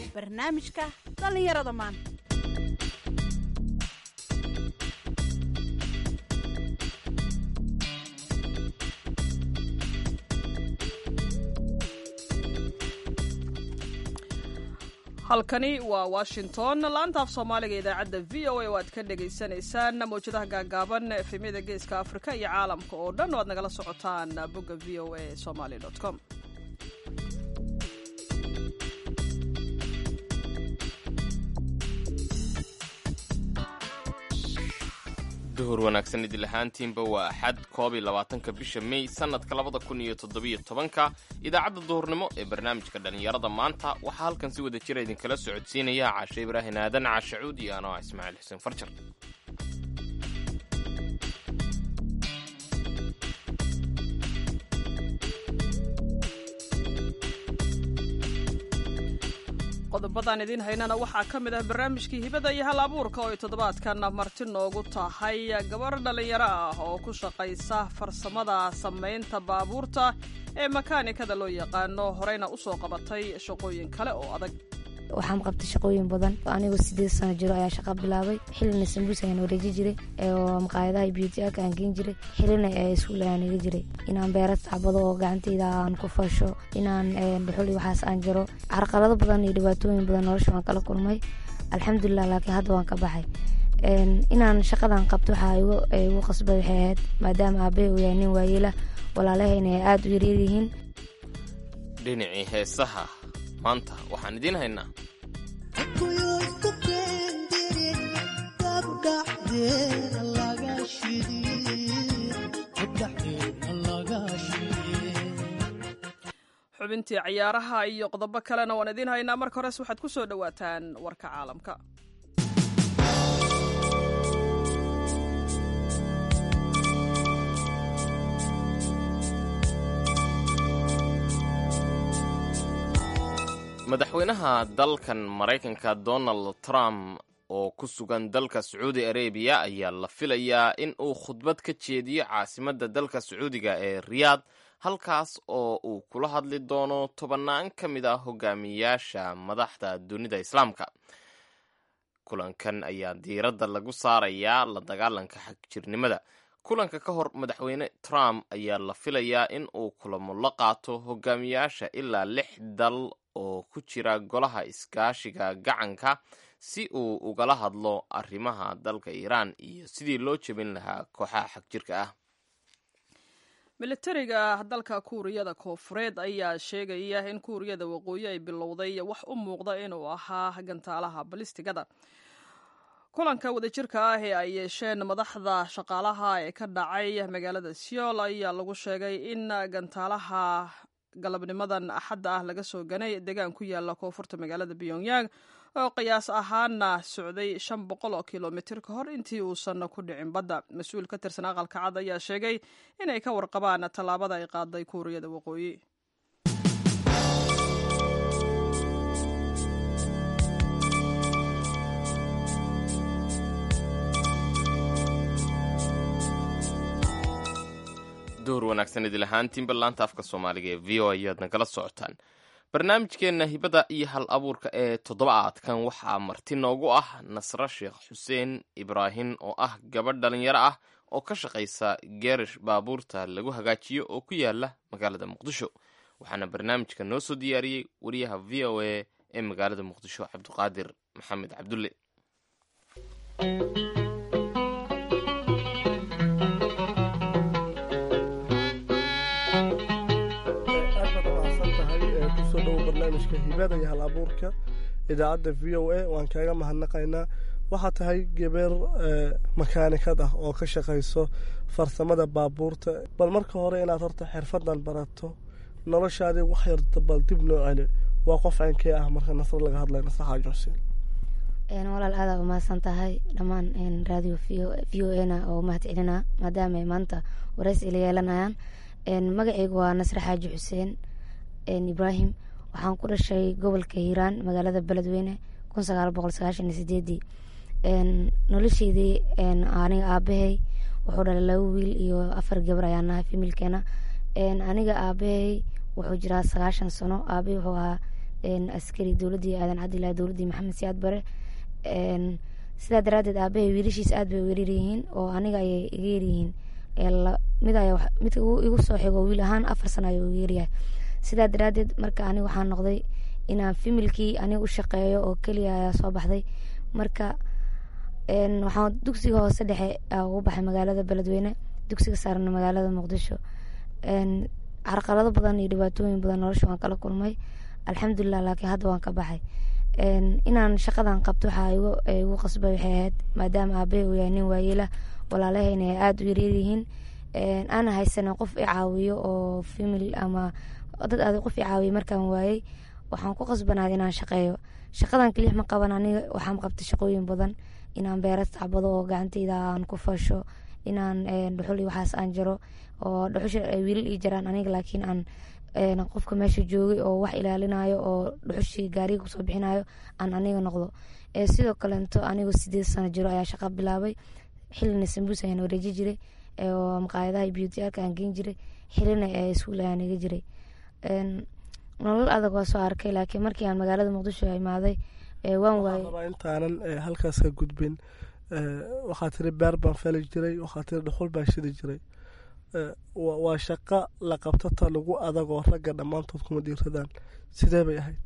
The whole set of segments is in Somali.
barnaamijka dhallinyarada maanta halkani waa washington laanta af soomaaliga idaacadda v o a oo aad ka dhagaysanaysaan mawjadaha gaagaaban efemyada geeska afrika iyo caalamka oo dhan oo aad nagala socotaan bogga v o a somaly com duhur wanaagsan idil ahaantiinba waa axad koob iyo labaatanka bisha mey sanadka labada kun iyo toddobiyo tobanka idaacadda duhurnimo ee barnaamijka dhallinyarada maanta waxaa halkan si wada jira idinkala socodsiinaya caashe ibraahin aadan caashacuud iyo anoo ah ismaaciil xuseen farjar qodobadan idiin haynana waxaa ka mid ah barnaamijkii hibada iyo hal abuurka oo ay toddobaadkan marti noogu tahay gabar dhallinyaro ah oo ku shaqaysa farsamada samaynta baabuurta ee makaanikada loo yaqaano horeyna usoo qabatay shaqooyin kale oo adag waxaan qabtay shaqooyin badan anigoo sideed sano jiro ayaa shaqa bilaabay xilina sambuus ayaan wareeji jiray oo maqaayadaha beautyaka aan geen jiray xilina iskuul ayaan iga jiray inaan beera tacbado oo gacantayda aan ku fasho inaan dhuxuli waxaas aan jiro carqalado badan iyo dhibaatooyin badan nolosha waan kala kulmay alxamdulilah laakiin hadda waan ka baxay inaan shaqadan qabto waxaa igu qasbay waxay ahayd maadaama aabahay uu yahay nin waayeela walaalahayna ay aada u yaryaryihiin dhinacii heesaha maanta waxaan idiin haynaa xubintii cayaaraha iyo qodobo kalena waan idiin haynaa marka hores waxaad ku soo dhowaataan warka caalamka madaxweynaha dalkan maraykanka donald trump oo ku sugan dalka sacuudi arabiya ayaa la filayaa in uu khudbad ka jeediyo caasimadda dalka sacuudiga ee riyaad halkaas oo uu kula hadli doono tobannaan ka mid ah hogaamiyayaasha madaxda dunida islaamka kulankan ayaa diiradda lagu saarayaa la dagaalanka xagjirnimada kulanka ka hor madaxweyne trump ayaa la filayaa in uu kulamo la qaato hogaamiyayaasha ilaa lix dal oo ku jira golaha iskaashiga gacanka si uu ugala hadlo arrimaha dalka iiraan iyo sidii loo jebin lahaa kooxaha xagjirka ah militariga dalka kuuriyada koofureed ayaa sheegaya in kuuriyada waqooyi ay bilowday wax u muuqda inuu ahaa gantaalaha balistigada kulanka wadajirka ah ee ay yeesheen madaxda shaqaalaha ee ka dhacay magaalada seoul ayaa lagu sheegay in gantaalaha galabnimadan axadda ah laga soo ganay deegaan ku yaala koonfurta magaalada pyongyang oo qiyaas ahaana socday shan boqol oo kilomitir ka hor intii uusan ku dhicin badda mas-uul ka tirsan aqalka cad ayaa sheegay inay ka warqabaan tallaabada ay qaaday kuuriyada waqooyi duhur wanaagsan idil ahaantiinba laanta afka soomaaliga ee v o ayaad nagala socotaan barnaamijkeenna hibada iyo hal abuurka ee toddobaadkan waxaa marti noogu ah nasre sheekh xuseen ibraahin oo ah gabadh dhalinyaro ah oo ka shaqaysa geerish baabuurta lagu hagaajiyo oo ku yaala magaalada muqdisho waxaana barnaamijka noo soo diyaariyey wariyaha v o a ee magaalada muqdisho cabdiqaadir maxamed cabdulle kusoo dhowo barnaamijka hibada iyo hal abuurka idaacadda v o a waan kaaga mahadnaqaynaa waxaa tahay gabeer makaanikad ah oo ka shaqayso farsamada baabuurta bal marka hore inaad horta xirfadan barato noloshaadii wax yarta bal dib noo celi waa qof ceynkee ah marka nasr laga hadlay nasr xaaji xuseen walaal aadaa umahadsan tahay dhammaan radio v o na oo mahad celinaa maadaama ay maanta waraysi ila yeelanayaan magacaygu waa nasre xaaji xuseen ibraahim waxaan ku dhashay gobolka hiiraan magaalada beledweyne kun sagaal boqol sagaashan iyo sideedii nolosheydii aniga aabahay wuxuu dhalay laba wiil iyo afar gabar ayaa nahay familkeena aniga aabahay wuxuu jiraa sagaashan sano aabahay wuxuu ahaa askari dowladii aadan cabdilahi dowladii maxamed siyaad bare sidaa daraadeed aabahay wiilashiis aad bay weeraryihiin oo aniga ayay iga yaryihiin mid mid igu soo xigo wiil ahaan afar sano ayuu iga yaryahay sidaa daraadeed marka aniga waxaa noqday inaan familkii aniga u shaqeeyo oo keliya ayaa soo baxday marka waxaan dugsiga hoose dhexe ugu baxay magaalada beledweyne dugsiga saarna magaalada muqdisho carqalado badan iyo dhibaatooyin badan nolosha waan kala kulmay alxamdulilah laakiin hadda waan ka baxay inaan shaqadan qabto waxaa igu qasbay waxay ahayd maadaama aabahay uu yahay nin waayeela walaalahayna ay aada u yaryaryihiin aana haysanin qof i caawiyo oo famil ama dad aad qof i caawiyo markaan waayey waxaan ku qasbanaad inaan shaqeeyo shaqadan keliya ma qaban aniga waxaan qabtay shaqooyin badan inaan beera tacbado oo gacantayda aan ku fasho inaan dhuxul iyo waxaas aan jaro oo dhuxusha ay wiilal ii jaraan aniga laakiin aan qofka meesha joogay oo wax ilaalinayo oo dhuxushii gaariga kusoo bixinayo aan aniga noqdo sidoo kaleeto anigoo sideed sano jiro ayaa shaqa bilaabay xilina sambuus ayaan wareeji jiray oo maqaayadaha beautyalka aan geen jiray xilina iskuul ayaan iga jiray nolol adag waa soo arkay laakiin markii aan magaalada muqdisho imaaday waan waayay intaanan halkaas ka gudbin waxaa tiri beer baan fali jiray waxaa tiri dhuxul baan shidi jiray waa shaqo la qabtata lagu adagoo ragga dhammaantood kuma dhiiradaan sidee bay ahayd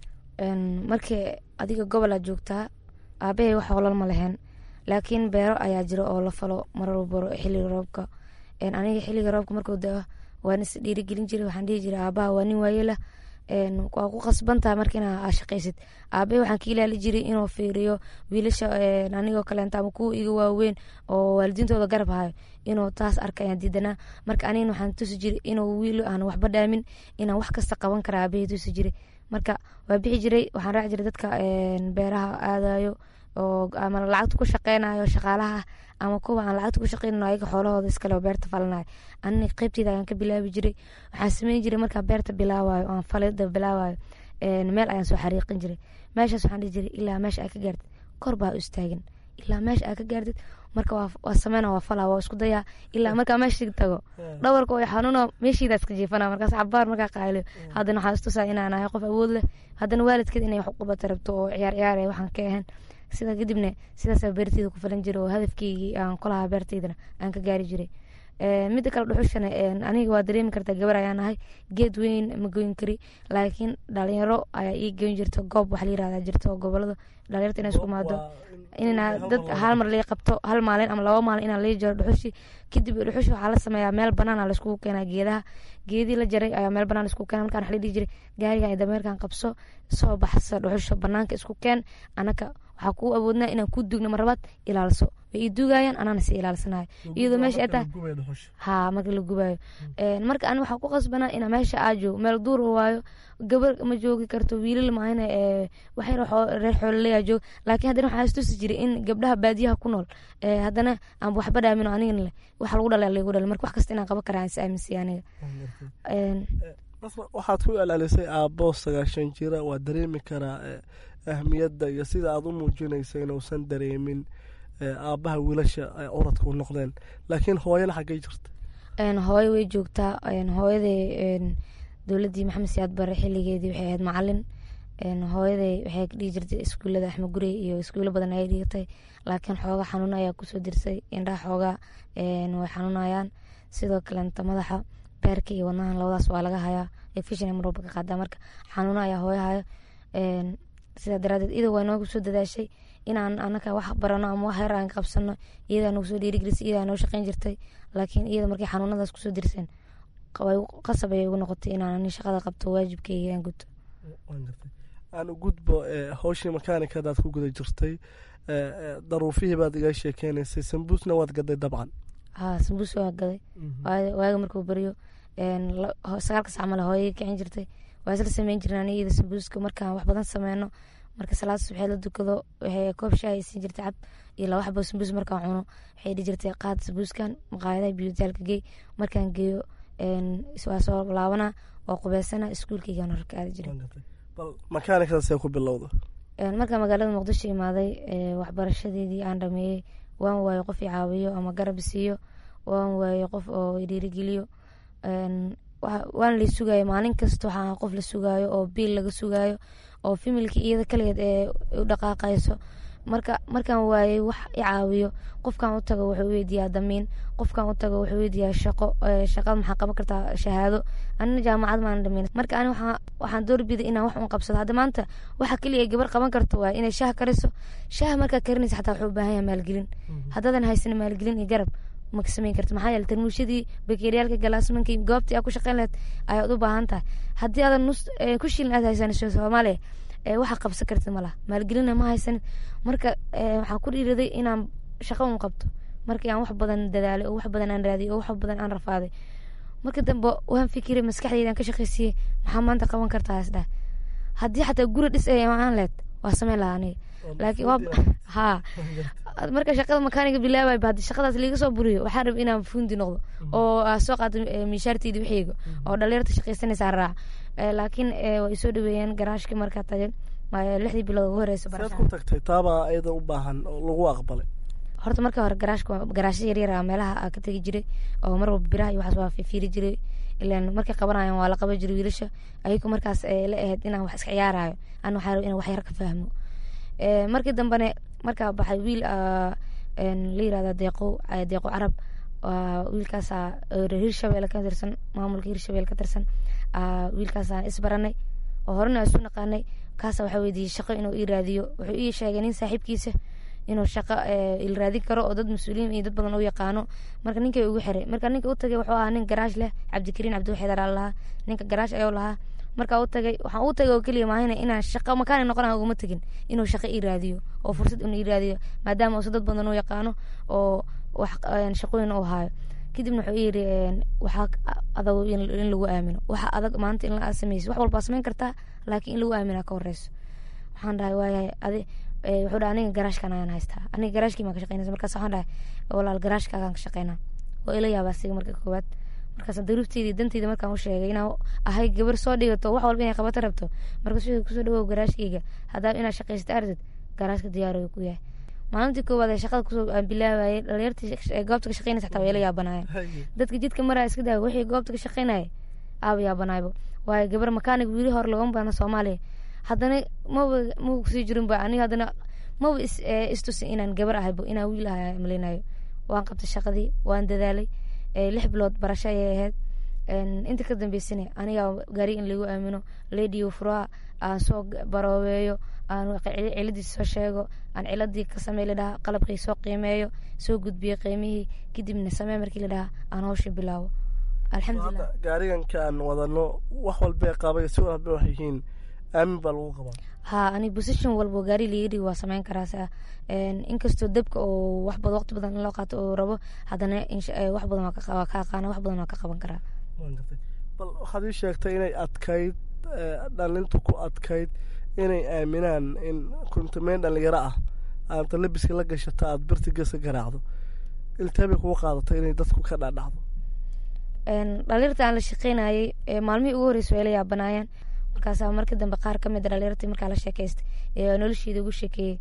markii adiga gobol aad joogtaa aabahay wax olal ma leheen laakiin beero ayaa jira oo la falo marar walbaro xilliga roobka aniga xilliga roobka markuu da waan is dhiirigelin jiray waxaan dhihi jiray aabaha waa nin waayelah waa ku qasbantaha marka inaa shaqaysid aabahe waxaan ka ilaali jiray inuu fiiriyo wiilasha anigoo kaleenta ama kuwa iga waaweyn oo waalidiintooda garab hayo inuu taas arka ayaan diidanaa marka anigana waxaan tusi jiray inuu wiil aan waxba dhaamin inaan wax kasta qaban kara aabahe tusi jiray marka waa bixi jiray waxaan raaci jiray dadka beeraha aadayo oo ama lacagta ku shaqeynayo shaqaalaha ama kuwa aan lacagta ku shaqeynayo ayaga xoolahooda iskale oo beerta falanayo anina qeybteyda ayaan ka bilaabi jiray waxaan sameyn jiray markaa beerta bilaabayo aan falida bilaabayo meel ayaan soo xariiqin jiray meeshaas waxaan dhihi jiray ilaa meesha aa ka gaartid kor baa u istaagin ilaa meesha aa ka gaartid marka waa sameyna waa falaa waa isku dayaa ilaa markaa meeshii tago dhawarka way xanuuno meeshiidaa iska jiifana markaas cabaar markaa qaaliyo haddana waxaan istusaa inaan ahay qof awood leh haddana waalidkeed inay wax u qabata rabto oo ciyaar ciyaar ay waxaan ka ahayn sidaa kadibna sidaasaa beerteyda ku falan jiray oo hadafkeygii aan kulahaa beerteydana aan ka gaari jiray midda kale dhuxushana aniga waa dareemi kartaa gabar ayaan ahay geed weyn ma goyn kari laakiin dhalinyaro ayaa ii goyn jirta goob wax la yirahdaa jirta oo gobolada dhalinyarta inay isku imaado inaa dad hal mar lii qabto hal maalin ama laba maalin inaa lii jaro dhuxushi kadib dhuxushi waxaa la sameeyaa meel banaana laiskugu keenaa geedaha geedii la jaray ayaa meel banaan isku keena markaan wax la dhihi jiray gaarigan iyo dameerkan qabso soo baxsa dhuxusha banaanka isku keen anaka waxaa kuu awoodnaa inaan ku dugno marlabaad ilaaliso way ii duugayaan anaana si ilaalsanayo iyadoo meesha ay tahay ha marka la gubayo marka ani waxaa ku qasbanaa inaa meesha aa joogo meel duur waayo gabar ma joogi karto wiilal maahina waxay reer xoolaleyaa joog laakiin haddana waxaa istusi jiray in gabdhaha baadiyaha ku nool haddana aan waxba dhaamin oo anigana leh wax lagu dhala lagu dhala marka wax kasta inaan qaban karaa is aaminsiya aniga waxaad ku ilaalisay aabbo sagaashan jira waa dareemi karaa ahmiyadda iyo sida aad u muujinaysa inuusan dareemin aabbaha wiilasha ay curadka u noqdeen laakiin hooyana xaggay jirta hooyo way joogtaa hooyaday dowladii maxamed siyaad bare xiligeedii waxay ahayd macalin hooyaday waxay dhihi jirtay iskuulada axmed gurey iyo iskuulo badan ayay dhigatay laakiin xooga xanuun ayaa kusoo dirsay indhaha xooga way xanuunayaan sidoo kalenta madaxa beerka iyo wadnahan labadaas waa laga hayaa efishin marwalba ka qaadaa marka xanuuno ayaa hooyo haya sidaa daraadeed iyada waa noogu soo dadaashay inaan anaka wax barano ama wax yar aan qabsano iyadaa nagu soo dhiirigelisay iyadaa noo shaqeyn jirtay laakiin iyada markay xanuunadaas kusoo dirseen qasab ayay ugu noqotay inaan ani shaqada qabto waajibkeyga aan guto aan u gudbo howshii makaanikadaad ku guda jirtay daruufihii baad iga sheekeynaysay sambuusna waad gaday dabcan ha sambuus waa gaday waaga markuu baryo sagaalka sac male hooyay kicin jirtay waa isla sameyn jirna aniga iyada sambuuska markaan wax badan sameyno marka salaad subaxeed la dukado waxay koob shaah siin jirtay cab iyo laba xabo sambuus markaan cuno waxay dhihi jirtay qaad sambuuskan maqaayadaha biyutaalka geey markaan geeyo waa soo laabana waa qubeysana iskuulkeygaan horka aadi jiray makaanikadaasee ku bilowda markaa magaalada muqdisho imaaday waxbarashadeedii aan dhameeyey waan waayo qof i caawiyo ama garab siiyo waan waayo qof oo dhiirigeliyo waana lay sugaayo maalin kasta waxaa qof la sugaayo oo biil laga sugaayo oo familka iyada kaligeed ee u dhaqaaqayso marka markaan waayey wax i caawiyo qofkan u tago wuxuu weydiiyaa damiin qofkan u tago wuxuu weydiiyaa shaqo shaqada maxaa qaban kartaa shahaado anina jaamacad maan dhamin marka ani waxaan doorbiday inaan wax un qabsado hadda maanta waxa keliya gabar qaban karto waa inay shaah kariso shaah markaa karinaysa xataa wuxuu u baahan yahay maalgelin haddaadan haysan maalgelin iyo garab maka samayn karta maxaa yeele tarmuushadii bakeeriyaalka galaasmankii goobtii aad ku shaqeyn lahayd ayaad u baahan tahay haddii aadan nus ku shilin aad haysanayso soomaaliya waxa qabsan kartid ma laha maalgelina ma haysanin marka waxaan ku dhiiraday inaan shaqo un qabto markii aan wax badan dadaalay oo wax badan aan raadiyay oo wax badan aan rafaaday marka dambe waan fikiray maskaxdeyda aan ka shaqaysiiyey maxaa maanta qaban kartaa isdhaha haddii xataa guri dhis ay aan leed waa sameyn lahaa aniga laakiin waa ha marka shaqada makaaniga bilaabay ba haddii shaqadaas liiga soo buriyo waxaan raba inaan fuundi noqdo oo soo qaato miishaarteyda wixiyga oo dhalinyarta shaqaysanaysaa raac laakiin way isoo dhaweeyeen garaashkii markaa tagay lixdii bilood ugu horeysa seed ku tagtay taabaa ayada u baahan oo lagu aqbalay horta marka hore garaashka garaashya yaryar a meelaha ka tegi jiray oo mar walba biraha iyo waxaas waa fifiiri jiray ilaan markay qabanayaan waa la qaban jiray wiilasha ayagu markaas la ahayd inaan wax iska ciyaarayo an waxaa raba inaan wax yar ka fahmo markii dambene markaa baxay wiil la yirahda deeqo deeqo carab wiilkaasa hirshabelle ka tirsan maamulka hirshabelle ka tirsan wiilkaasaan isbaranay oo horena isu naqaanay kaasa waxaa weydiiyey shaqo inuu ii raadiyo wuxuu ii sheegay nin saaxiibkiisa inuu shaqo il raadin karo oo dad mas-uuliyiin iyo dad badan u yaqaano marka ninkay ugu xiray marka ninka u tagay wuxuu ahaa nin garaash leh cabdikariin cabdiwaxeedar aa lahaa ninka garaash ayuu lahaa markaa u tagay waxaan u tagay oo keliya maahina inaan shaqo makaani noqona uguma tegin inuu shaqo ii raadiyo oo fursad inuu ii raadiyo maadaama uusa dad badan u yaqaano oo wax shaqooyin u haayo kadibna wuxuu yiri waxaa adag in lagu aamino waxa adag maanta in la sameyso wax walbaa samayn kartaa laakiin in lagu aamina ka horeyso waxaan dhahay waayahay adi wuxuu dhahay aniga garaashkan ayaan haystaa aniga garaashkii maan ka shaqeynaysa markaas waxaan dhahay walaal garaashkaagaan ka shaqeynaa oo ila yaabaa siga marka koowaad markaas daruufteydii danteyda markaan u sheegay inaan ahay gabar soo dhigato wax walba inay qabato rabto markaas wuxuu kusoo dhawow garaashkayga haddaa inaad shaqaysta artid garaashka diyaaro ku yahay maalintii koowaad ee shaqada kusoo bilaabayay dhalinyartii goobta ka shaqeynaysa xataa way la yaabanaayeen dadka jidka maraa iska daaya wixii goobta ka shaqeynaya aaba yaabanaayba waayo gabar makaanig wiili hore logama baahna soomaaliya haddana maba maba kusii jirin ba aniga haddana maba is istusin inaan gabar ahaybo inaan wiil ahay maleynayo waan qabtay shaqadii waan dadaalay lix bilood barasho ayay ahayd inta ka dambeysana aniga gaari in lagu aamino ladiyo furaha aan soo baroobeeyo aan ciladiisa soo sheego aan ciladii ka samey ladhaha qalabkii soo qiimeeyo soo gudbiyo qiimihii kadibna samee markii ladhaha aan hawsha bilaabo alxamdulilah gaariganka aan wadano wax walbee qabay si walba wax yihiin aamin baa lagu qabaa ha ani position walbo gaari liiga dhigi waa sameyn karaa inkastoo dabka oo wax badan waqti badan in loo qaato oo rabo haddana wax badan waa ka aqaana wax badan waa ka qaban karaa bal waxaad ii sheegtay inay adkayd dhalintu ku adkayd inay aaminaan in kuntumeyn dhalinyaro ah aanta labiska la gashata aada birti gesa garaacdo iltaabay kugu qaadatay inay dadku ka dhaadhacdo dhalinyarta aan la shaqeynayay maalmihii ugu horreysay way la yaabanaayeen markaasaa markii dambe qaar ka mid a dhalinyartii markaa la sheekaystay ee nolosheeda ugu sheekeeyey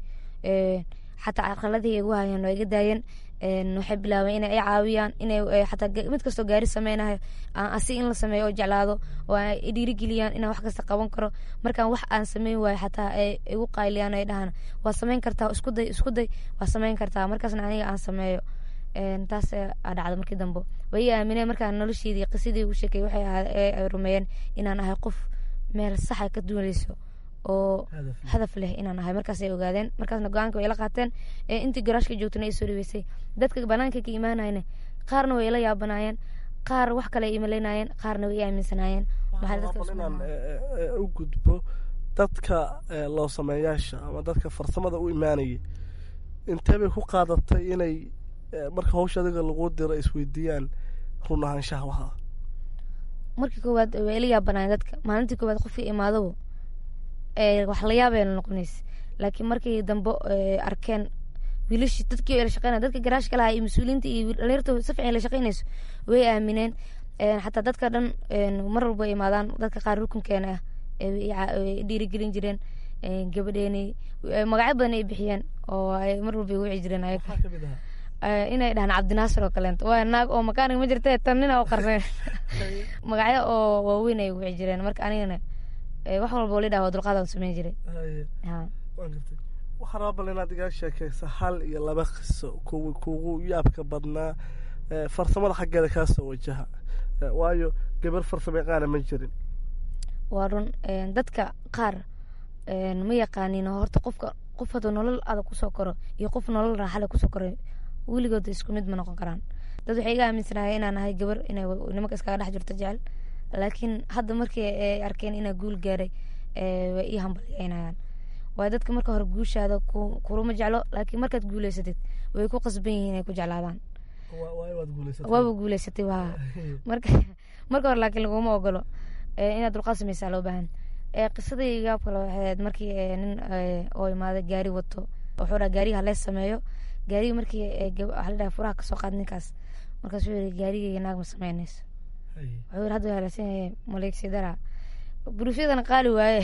xataa caqaladii igu hayeen waa iga daayeen waxay bilaabeen inay i caawiyaan inay xataa mid kastoo gaari sameynayo asi in la sameeyo oo jeclaado oo ay dhiirigeliyaan inaan wax kasta qaban karo markaan wax aan sameyn waayo xataa ay igu qayliyaan ay dhahaan waa sameyn kartaa isku day isku day waa sameyn kartaa markaasna aniga aan sameeyo taas aa dhacda markii dambe way i aamineen markaan nolosheedii qisadii ugu sheekay waxay ay rumeeyeen inaan ahay qof meel saxa ka duuleyso oo hadaf leh inaan ahay markaasay ogaadeen markaasna go-aanka way la qaateen intii garaashka joogtana ay soo dhaweysay dadka banaanka ka imaanayna qaarna way ila yaabanaayeen qaar wax kale ay imaleynayeen qaarna way i aaminsanaayeen inaan u gudbo dadka loo sameeyaasha ama dadka farsamada u imaanayay intee bay ku qaadatay inay marka hawsha adiga lagu diro isweydiiyaan run ahaanshaha waxa markii koowaad way ila yaabanaayeen dadka maalintii koowaad qofkii imaadabo wax la yaabay la noqonays laakiin markii dambe arkeen wiilashii dadkii la shaqeynaya dadka garaashka lahaa iyo mas-uuliyiinta iyo dhalinyarta si fiican la shaqeynayso way aamineen xataa dadka dhan mar walba imaadaan dadka qaar rukunkeena ah dhiirigelin jireen gabadheeni magacyo badan ay bixiyeen oo ay mar walba wici jireen ayaga inay dhahaan cabdinaasir oo kaleento waa naag oo makaanig ma jirta tan nina oo qarneen magacyo oo waaweyn ay wici jireen marka anigana wax walba li dhaha waa dulqaadaan sameyn jiray waxaa raba bal inaad igaa sheekeysa hal iyo laba qiso kuwi kugu yaabka badnaa farsamada xaggeeda kaa soo wajaha waayo gabar farsamo yaqaana ma jirin waa run dadka qaar ma yaqaanin horta qofka qof hadduu nolol adag kusoo koro iyo qof nolol raaxale kusoo koray weligood isku mid ma noqon karaan dad waxay iga aaminsanahay inaan ahay gabar inay nimanka iskaga dhex jirto jecel laakiin hadda markii ay arkeen inaa guul gaaray way ii hambalyeynayaan waayo dadka marka hore guushaada kulama jeclo laakiin markaad guuleysatid way ku qasban yihiin inay ku jeclaadaan waaba guuleysatay waa marka marka hore laakiin laguma ogolo inaad dulqaad sameysaa loo baahan qisadii gaab kale waxay ahayd markii nin oo imaaday gaari wato wuxuu dhaha gaariga halee sameeyo gaariga markii waxaa la dhaha furaha kasoo qaad ninkaas markaas wuxuu yiri gaarigayga naag ma sameynayso wuxuu yiri hadda halaasan yahay maleegsidara buruufyadana qaali waaye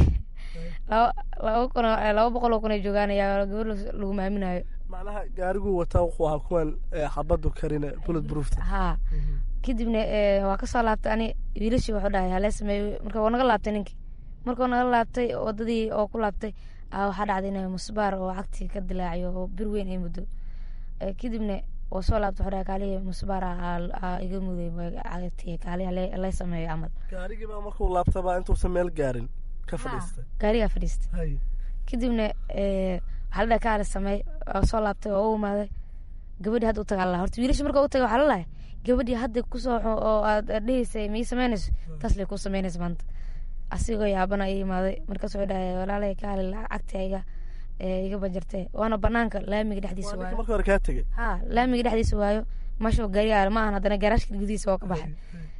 laba kun laba boqol oo kun ay joogaan ayaa gabar lagu maaminayo macnaha gaariguu wataa wuxuu ahaa kuwan xabadu karine bullet proofta haa kadibna waa kasoo laabtay ani wiilashii wuxuu dhahay halee sameeyo marka waa naga laabtay ninkii markuu naga laabtay wadadii oo ku laabtay waxaa dhacday inay musbaar oo cagtii ka dilaaciyo oo bir weyn ay muddo kadibna waa soo laabtay wuxuu dhahay kaalihi musbaar iga muday cagtii kaalihi lay sameeyo camal gaarigii baa markuu laabtaba intuusan meel gaarin ka fadhiistay gaarigaa fadhiistay kadibna waxaa la dhahay kaali sameey waa soo laabtay oo u imaaday gabadhii hadda u tagaa la horta wiilasha marka u tagay waxaa la lahay gabadhii hadda kusoo oo aad dheheysay mii sameynayso taas lay ku sameynaysa maanta asigoo yaabana i imaaday markaas wuxuu dhahay walaalay kaali cagti iga iga banjartee waana banaanka laamiga dhexdiisa waayo marka hore kaa tegey ha laamiga dhexdiisa waayo meesha gaariga ma ahan haddana garaashka gudihiisa waa ka baxay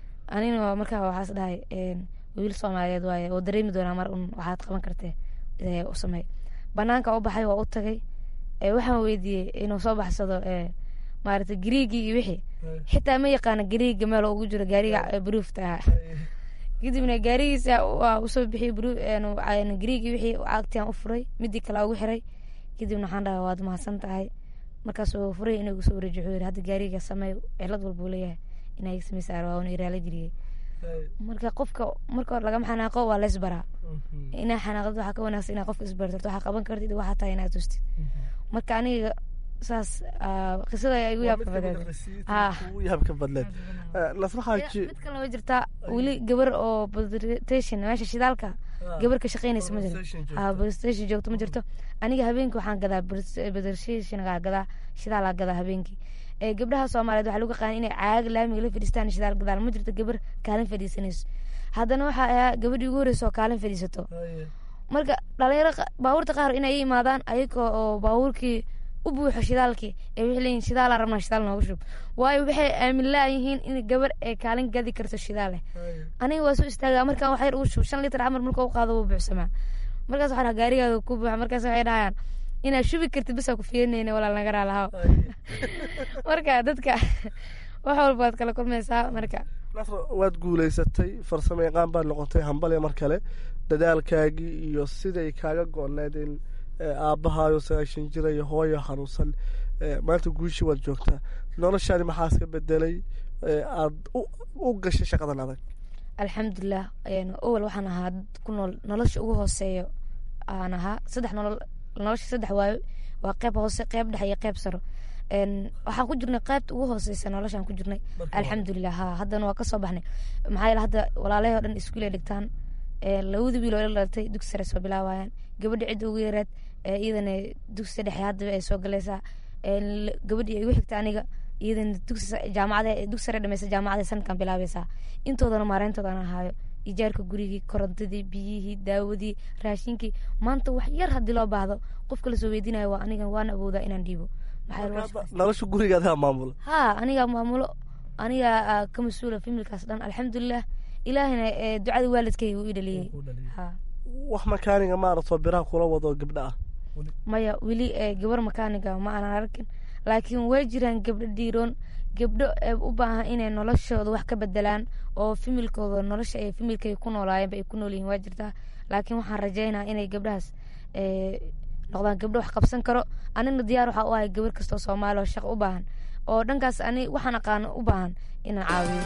anina markaa waxaas dhahay wiil soomaaliyeed waaye oo dareemi doonaa mar un waxaad qaban kartee u sameey banaanka u baxay waa u tagay waxaan weydiiyey inuu soo baxsado maaragtay gariigii iyo wixii xitaa ma yaqaana gariiga meel ugu jiro gaariga bruufta ahaa kadibna gaarigiisa waa usoo bixiyey gariigii wixii cagtiaan u furay midii kale ugu xiray kadibna waxaan dhahay waad mahadsan tahay markaasuu furay inuu igu soo wareejiyo wuxuu yiri hadda gaariga sameey cilad walbuu leeyahay inaa iga sameysa waa una iraala geliyey marka qofka marka hore lagama xanaaqo waa leys baraa inaa xanaaqdid waxaa ka wanaagsan inaa qofka isbartarto waxaa qaban kartid waxaa tahay inaad tustid marka aniga saas qisada igu yaabka badneed ugu yaabka badneed nasraxaaji mid kalena way jirtaa weli gabar oo station meesha shidaalka gabar ka shaqeynaysa ma jirto ha station joogto ma jirto aniga habeenkii waxaan gadaa station gadaa shidaalaa gadaa habeenkii gabdhaha soomaaliyeed waxaa lagu qaan inay caaga laamiga la fadhiistaan shidaal gadaan ma jirto gabar kaalin fadhiisanayso haddana waxaa ahaa gabadhii ugu horeysa oo kaalin fadhiisato marka dhalinyaro baabuurta qaar inay i imaadaan ayaga oo baabuurkii u buuxo shidaalkii ee waxay leeyihin shidaalaa rabnaa shidaal nooga shub waayo waxay aamin laayihiin in gabar ay kaalin gadi karto shidaaleh aniga waa soo istaagaa markaan waxyar uu shub shan litir camar marka u qaado wuu buuxsamaa markaas waxaa gaarigaada ku buuxa markaas waxay dhahayaan inaad shubi kartid bisaa ku fiirinayna walaal naga raalahaw marka dadka wax walba waad kala kulmaysaa marka nasr waad guuleysatay farsamo yaqaan baad noqotay hambale mar kale dadaalkaagii iyo siday kaaga go-need in aabbahaayo sagaashan jira iyo hooyo xanuunsan maanta guushii waad joogtaa noloshaadi maxaa iska bedelay aad u gashay shaqadan adag alxamdulilah owel waxaan ahaa ku nool nolosha ugu hooseeyo aan ahaa saddex nolol nolosha saddex waayo waa qeyb hoose qeyb dhexe iyo qeyb saro waxaan ku jirnay qeybta ugu hooseysa noloshaan ku jirnay alxamdulilah ha haddana waa kasoo baxnay maxaa yeele hadda walaalahii o dhan iskuulay dhigtaan labada wiil oo ila dhalatay dugsi sare soo bilaabayaan gabadha cidda ugu yareed iyadana dugsi dhexe haddaba ay soo galaysaa gabadhii igu xigta aniga iyadana dugsi jaamacada dugsi sare dhameysa jaamacada sanadkan bilaabaysaa intoodana maareyntooda aan ahaayo ijaarka gurigii korontadii biyihii daawadii raashinkii maanta wax yar haddii loo baahdo qofka lasoo weydiinayo waa aniga waana awoodaa inaan dhiibo nolosha guriga adigaa maamulo ha anigaa maamulo anigaa ka mas-uula familkaas dhan alxamdulilah ilaahina ducada waalidkay uu i dhaliyey wax makaaniga maaragtoo biraha kula wado gabdha ah maya weli gabar makaaniga ma aanan arkin laakiin way jiraan gabdho dhiiroon gabdho u baahan inay noloshooda wax ka bedelaan oo familkooda nolosha ay familkay ku noolaayeenba ay ku noolyihiin waa jirtaa laakiin waxaan rajeynaa inay gabdhahaas noqdaan gabdho wax qabsan karo anigna diyaar waxaa u ahay gabar kastoo soomaali oo shaqo u baahan oo dhankaas ani waxaan aqaano u baahan inaan caawiyo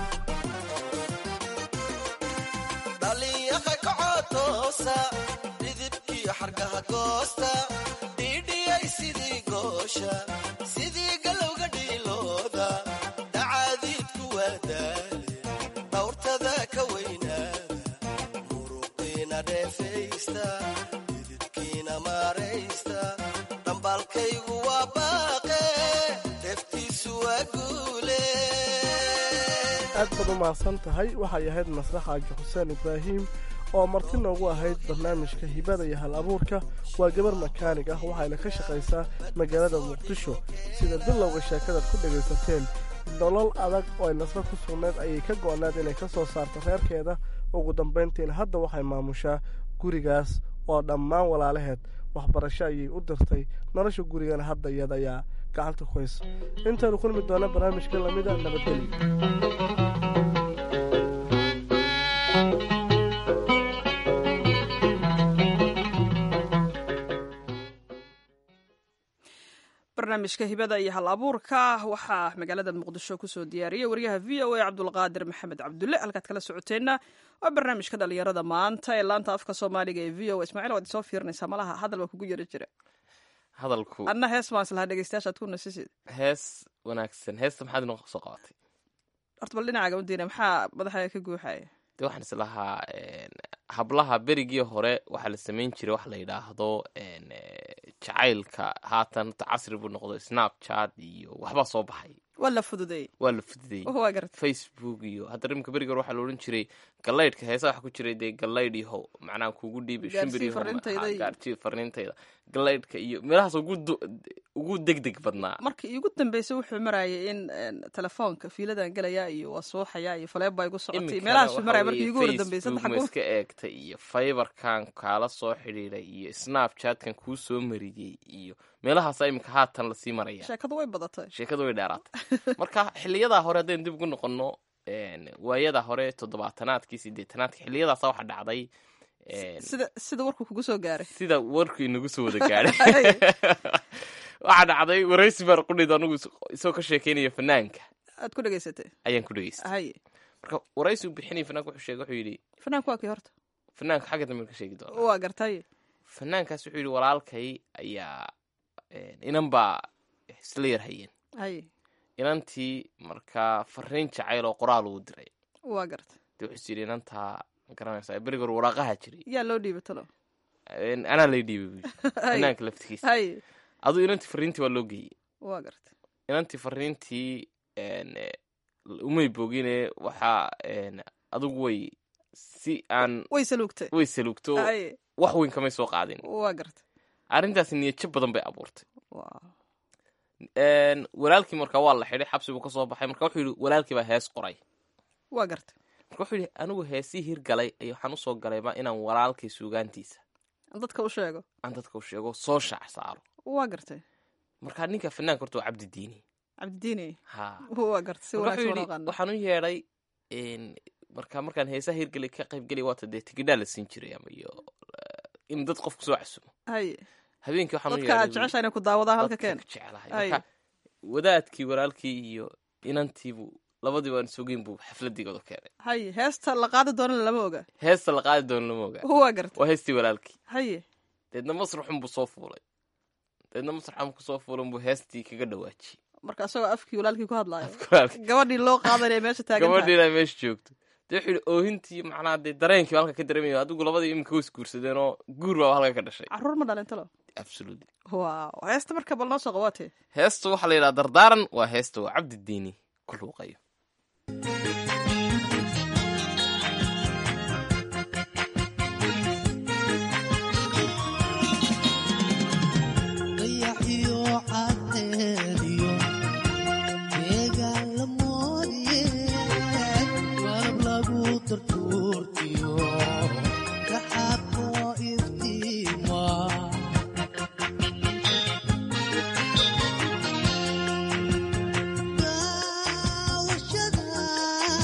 dhalinyaha kacotoosa dhidibkii xargaha goosta dhiidhiyay sidii goosha sidii galowga dhiilooda dhacaadiidku waa daale dhawrtada ka weynaada muruqiina dheefaysta dhidibkiina maaraysta dhambaalkaygu waa baaqe deftiisu waa guule aad baad u mahadsan tahay waxay ahayd masrax aaji xuseen ibraahim oo marti noogu ahayd barnaamijka hibada iyo hal abuurka waa gabar makaanig ah waxayna ka shaqaysaa magaalada muqdisho sida bilowga sheekadaad ku dhegaysateen nolol adag oo ay nasro ku sugnayd ayay ka go'nayd inay ka soo saarto reerkeeda ugu dambayntiina hadda waxay maamushaa gurigaas oo dhammaan walaalaheed waxbarasho ayay u dirtay nolosha gurigana hadda iyada ayaa gacanta ku haysa intaynu kulmi doona barnaamijka lamida nabadgelyo barnaamijka hibada iyo hal abuurka waxaa magaalada muqdisho kusoo diyaariyey wariyaha v o a cabdulqaadir maxamed cabdulle halkaad kala socoteenna waa barnaamijka dhalinyarada maanta ee laanta afka soomaaliga ee v o a ismaaciil waad isoo fiirinaysaa malaha hadal baa kugu yara jira hadalku adna hees baan islahaa dhegeystayaashaad ku nasisid hees wanaagsan heesta maxaad inoo soo qabatay horta bal dhinacaaga u diina maxaa madaxaaga ka guuxaya de waxaan islahaa hablaha berigii hore waxaa la samayn jiray wax la yidhaahdo jacaylka haatan hata casri buu noqdo snapchat iyo waxbaa soo baxay waa la fududeeyey waa la fududayey waa garta facebook iyo hadda rimka beriga hore waxaa la odhan jiray galaydhka heesa waxa ku jiray dee galaydh iho macnaha kugu dhiibi Gaarsii shimbir iho farriintayda iyo- gaarjii farriintayda galaydhka iyo meelahaas ugu du- ugu degdeg badnaa marka iigu dambeysay wuxuu marayay in een, telefoonka fiiladan gelaya iyo waa suuxaya iyo faleebaa igu socotay Iminkana meelahaasuu waxa maraya markii weeye iigu hor dambeysay Facebook saddex ma kun iska eegtay iyo fiberkan kaala soo xidhiiday iyo snapchatkan kuu soo mariyey iyo meelahaasa iminka haatan lasii maraya sheekadu way badatay sheekadu way dheeraatay marka xiliyadaa hore haddaynu dib ugu noqono een, waayadaa hore toddobaatanaadkii sideetanaadkii xiliyadaasa waxa dhacday een, sida sida warku kugu soo gaaray sida warkii nagu soo wada gaadhay waxaa dhacday waraysi baan qudhid anugu is- isagoo ka sheekeynaya fanaanka aad ku dhegeysatay ayaan ku dhegeystay haye marka waraysi uu bixinaya fanaanka wuxuu sheegay wuxuu yidhi fanaanku waa kii horta fanaanka xagga dambe ka sheegi doona waa gartay fanaankaas wuxuu yidhi walaalkay ayaa een, inan baa isla yar hayeen haye inantii markaa fariin jacayl oo qoraal uu diray waa garta dee wuxuu yidhi inantaa ma garanaysaa beriga hore waraaqaha jiray yaa loo dhiibay talo Een, anaa lay dhiibay buu yidhi haye fanaanka laftigiisa haye aduu inantii fariintii waa loo geeyey waa garta inantii fariintii een, eh, umay bogine waxaa een, adigu way si aan way saluugtay way salugto haye wax weyn kamay soo qaadin waa garta arrintaasi niyadjab badan bay abuurtay waa Een, walaalkii markaa waa la xidhay xabsi buu ka soo baxay marka wuxuu yidhi walaalkii baa hees qoray waa garta marka wuxuu yidhi anigu heesii hirgalay ayo waxaan usoo galayba inaan walaalkay suugaantiisa dadka u sheego aan dadka u sheego soo shaac saaro waa gartay marka ninka fanaanka horta waa cabdi diini cabdidiini ha waa garta si marka wuxuu wanaagsan yidhi oo qaana waxaan u yeedhay een, marka markaan heesaha hirgelay ka qaybgelay waata dee tigidhaa la siin jiray ama iyo eh, in dad qofku soo casumo haye habeenkii waxaan u dadka aad yeedhay jeceshaa inay ku daawadaan halka dadka keen ka jecelahay Ay. marka wadaadkii walaalkii iyo inantiibu labadii waan sugeyn buu xafladigooda keenay haye heesta la qaadi doonana lama oga heesta la qaadi doono lama ogaa waa garta waa heestii walaalkii haye deedna masraxun buu soo fuulay deedna masraxun ku soo fuulan buu heestii kaga dhawaajiyey marka asagoo afkii walaalkii ku hadlaayo walaalkii gabadhii loo qaadanaya meesha taagan tahay gabadhiina meesha joogto dee wuxuu yidhi oohintii macnaha dee dareenkii baa halka ka dareemayo adigu labadii iminka was guursadeen oo guur baa halka ka dhashay caruur ma dhalin talo absolutely waaw heesta marka bal noo soo qabaatee heesta waxaa la yidhaha dardaaran waa heesta waa cabdi diini ku luuqayo dayaxiyo cadceediyo deegaan la moodiye malab lagu tartuurtiyo daxaaqoo iftiima daawashada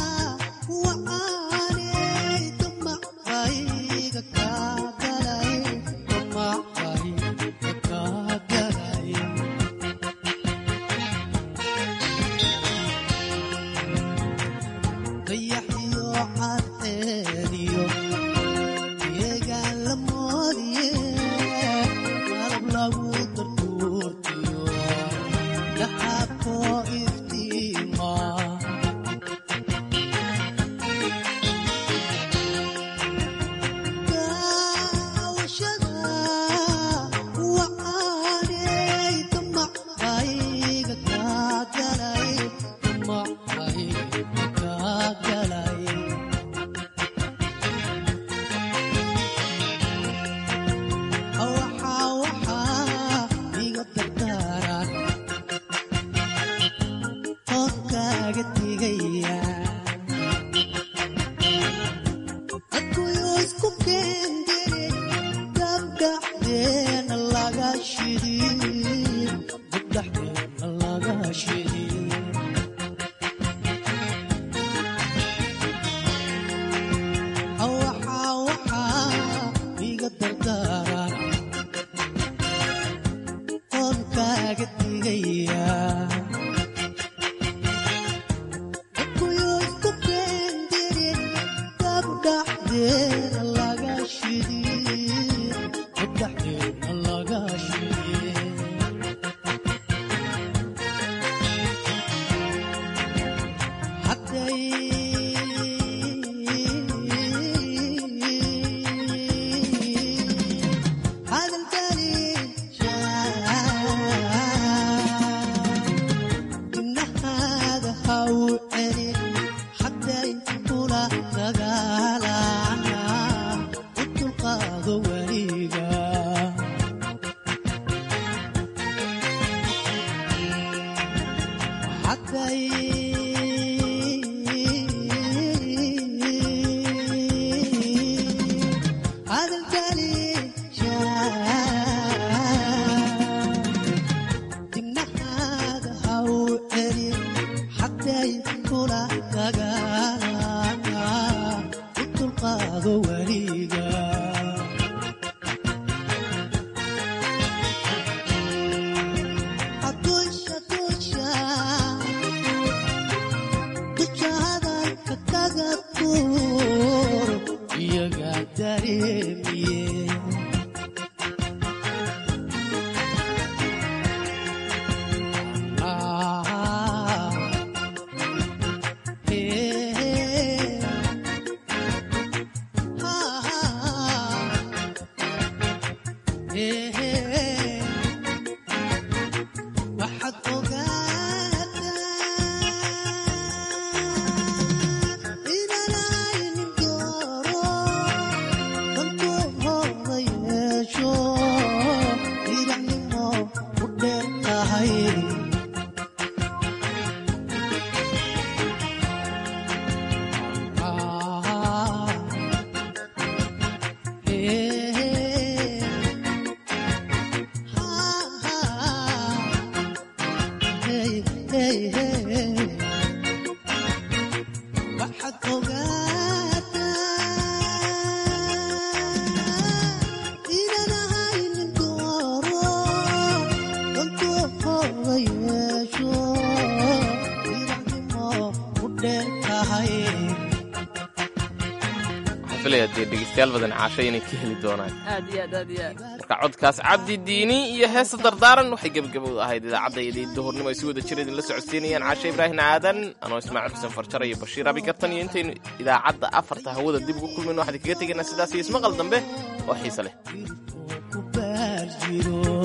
kaaga digaya dadkuyu isku keendire dabdhaxdeena laga shidi dabdhaxdeena laga shidi waxaa waxaa iga dardaaran oon kaaga digaya dadkuyu isku keendire dabdhaxdeena laga shidi dabdhaxdeena laga shidi dibnahaada ha u celin xaday kula dagaala u dulqaado weliga Adusha, dusha, dusha hadalka kaga tuur iyaga dareemiye Ah, eh, ah, eh, waxaad ogaataa inaan aynin dooro dantuhooda yeesho diracnimo u dheer tahay Ah, eh, waxaad ogaataa inaan ahaynin dooro dantuhooda yeesho diracnimo u dheer tahay waxaan filayaa dee dhegeystayaal badan caasho inay ka heli doonaan aad iyo aad aad iyo aad marka codkaas cabdi diini iyo heesa dardaaran waxay gebagabowda ahayd idaacadda iyo duhurnimo ay si wada jira idinla socodsiinayaan caashe ibraahim aadan anoo ismaaciil xuseen farjar iyo bashiir abi kartan iyo intaynu idaacadda afarta hawada dib ugu kulmayno waxaan kaga tegaynaa sidaas iyo ismaqal dambe oo xiise leh ku baar jiro